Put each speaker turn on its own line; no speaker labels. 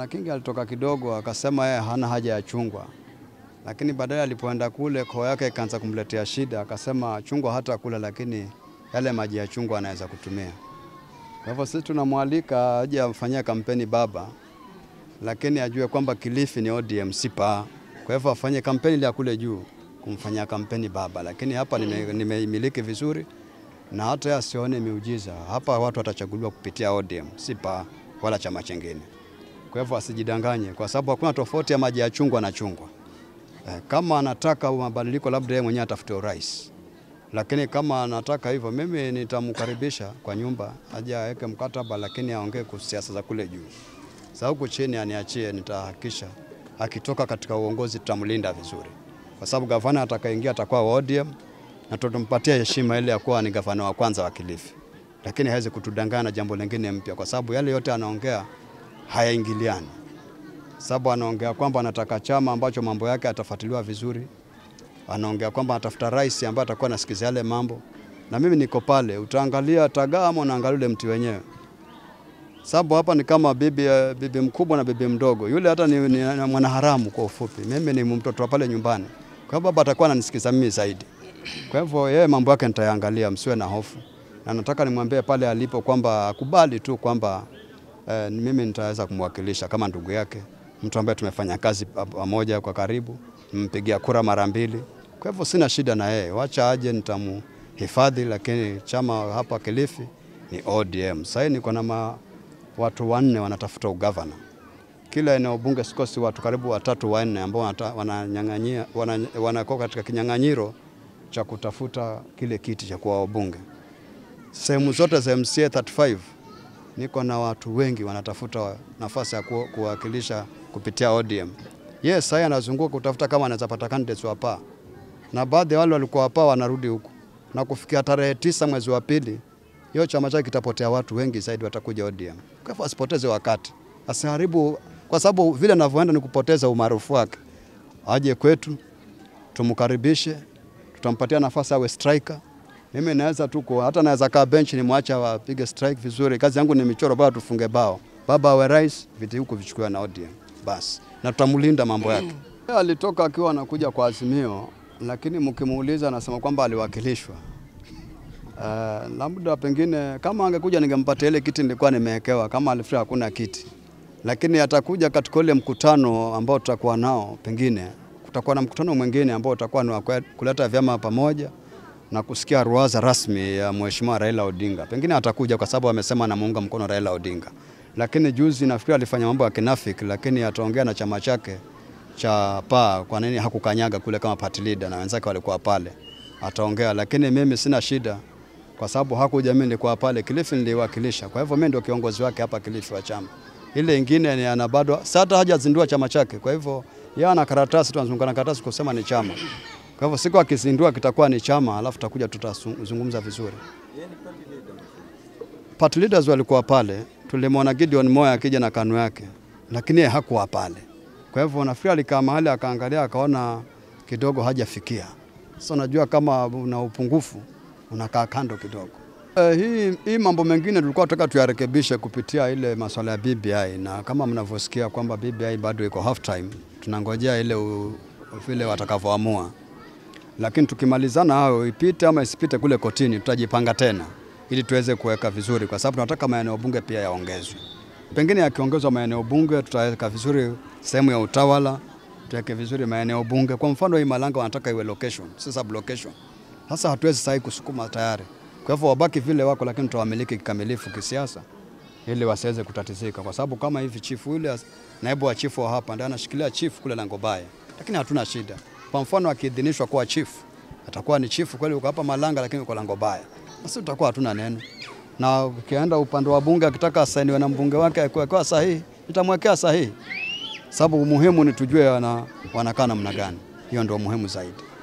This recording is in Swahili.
Bwana Kingi alitoka kidogo akasema yeye hana haja ya chungwa, lakini baadaye alipoenda kule koo yake ikaanza kumletea shida, akasema chungwa hata kula, lakini yale maji ya chungwa anaweza kutumia. Kwa hivyo sisi tunamwalika aje afanyia kampeni baba, lakini ajue kwamba Kilifi ni ODM si PAA. Kwa hivyo afanye kampeni ile ya kule juu kumfanyia kampeni baba, lakini hapa nime- nimeimiliki vizuri na hata yeye asione miujiza. Hapa watu watachaguliwa kupitia ODM si PAA wala chama chingine. Kwa hivyo asijidanganye, kwa sababu hakuna tofauti ya maji ya chungwa na chungwa. Eh, kama anataka mabadiliko, labda yeye mwenyewe atafute urais, lakini kama anataka hivyo, mimi nitamkaribisha kwa nyumba aje aweke mkataba, lakini aongee kuhusu siasa za kule juu. Sasa huku chini aniachie, nitahakikisha akitoka katika uongozi tutamlinda vizuri, kwa sababu gavana atakayeingia atakuwa wa ODM na tutampatia heshima ile ya kuwa ni gavana wa kwanza wa Kilifi, lakini hawezi kutudanganya na jambo lingine mpya, kwa sababu yale yote anaongea hayaingiliani sababu anaongea kwamba anataka chama ambacho mambo yake atafuatiliwa vizuri, anaongea kwamba anatafuta rais ambaye atakuwa anasikiza yale mambo, na mimi niko pale. Utaangalia tagaa ama unaangalia ule mti wenyewe, sababu hapa ni kama bibi, eh, bibi mkubwa na bibi mdogo. Yule hata ni, ni, ni mwanaharamu kwa ufupi, mimi ni mtoto wa pale nyumbani, kwa hivyo baba atakuwa ananisikiza mimi zaidi. Kwa hivyo yeye mambo yake nitayaangalia, msiwe na hofu, na nataka nimwambie pale alipo kwamba akubali tu kwamba eh, mimi nitaweza kumwakilisha kama ndugu yake, mtu ambaye tumefanya kazi pa- pamoja kwa karibu, mpigia kura mara mbili. Kwa hivyo sina shida na yeye, wacha aje, nitamhifadhi. Lakini chama hapa Kilifi ni ODM. Sasa niko na ma, watu wanne wanatafuta ugavana kila eneo bunge, sikosi watu karibu watatu wanne ambao wanata- wananyang'anyia wana- wanakuwa katika kinyang'anyiro cha kutafuta kile kiti cha kuwa wabunge sehemu zote za MCA 35 niko na watu wengi wanatafuta nafasi ya ku- kuwakilisha kupitia ODM. Yes, sasa anazunguka kutafuta kama anaweza pata candidates wa PAA, na baadhi ya wale walikuwa wa PAA wanarudi huku, na kufikia tarehe tisa mwezi wa pili hiyo chama chake kitapotea, watu wengi zaidi watakuja ODM. Kwa hivyo asipoteze wakati, asiharibu, kwa sababu vile anavyoenda ni kupoteza umaarufu wake. Aje kwetu tumkaribishe, tutampatia nafasi awe striker. Mimi naweza tu ku- hata naweza kaa bench nimwache wapige strike vizuri. Kazi yangu ni michoro, bado tufunge bao, baba awe rais, viti huku vichukuliwe na ODM basi, na tutamlinda mambo yake. Yeye Alitoka akiwa anakuja kwa Azimio, lakini mkimuuliza anasema kwamba aliwakilishwa. Uh, labda pengine kama angekuja ningempatia ile kiti nilikuwa nimewekewa, kama alifika hakuna kiti, lakini atakuja katika ule mkutano ambao tutakuwa nao, pengine kutakuwa na mkutano mwingine ambao utakuwa ni wa kwe- kuleta vyama pamoja na kusikia ruwaza rasmi ya Mheshimiwa Raila Odinga. Pengine atakuja kwa sababu amesema anamuunga mkono Raila Odinga, lakini juzi nafikiri alifanya mambo ya kinafiki, lakini ataongea na chama chake cha PAA kwa nini hakukanyaga kule kama party leader na wenzake walikuwa pale, ataongea. Lakini mimi sina shida kwa sababu hakuja, mimi nilikuwa pale Kilifi, niliwakilisha. Kwa hivyo mimi ndio kiongozi wake hapa Kilifi wa chama. Ile ingine ni ana bado sasa hata hajazindua chama chake, kwa hivyo yeye ana karatasi tu, anazunguka na karatasi kusema ni chama. Kwa hivyo siku akizindua kitakuwa ni chama, alafu tutakuja tutazungumza vizuri. Party leaders walikuwa pale, tulimwona Gideon Moyo akija na kanu yake, lakini yeye hakuwa pale. Kwa hivyo nafikiri alikaa mahali akaangalia, akaona kidogo hajafikia. Sasa unajua kama una upungufu unakaa kando kidogo. Eh, hii, hii mambo mengine tulikuwa tunataka tuyarekebishe kupitia ile masuala ya BBI, na kama mnavyosikia kwamba BBI bado iko half time, tunangojea ile u- vile watakavyoamua lakini tukimalizana hayo ipite ama isipite kule kotini, tutajipanga tena ili tuweze kuweka vizuri, kwa sababu tunataka maeneo bunge pia yaongezwe. Pengine yakiongezwa maeneo bunge, tutaweka vizuri sehemu ya utawala, tuweke vizuri maeneo bunge. Kwa mfano hii Malanga wanataka iwe location, si sub location. Sasa hatuwezi sasa kusukuma tayari, kwa hivyo wabaki vile wako, lakini tutawamiliki kikamilifu kisiasa ili wasiweze kutatizika, kwa sababu kama hivi chifu yule naibu wa chifu wa hapa ndiye anashikilia chifu kule Langobaya, lakini hatuna shida. Kwa mfano akiidhinishwa kuwa chifu, atakuwa ni chifu kweli, uko hapa Malanga, lakini uko Langobaya, basi tutakuwa hatuna neno. Na ukienda upande wa bunge, akitaka asainiwe na mbunge wake akiwekewa sahihi, nitamwekea sahihi, sababu umuhimu ni tujue wana, wanakaa namna gani. Hiyo ndio muhimu zaidi.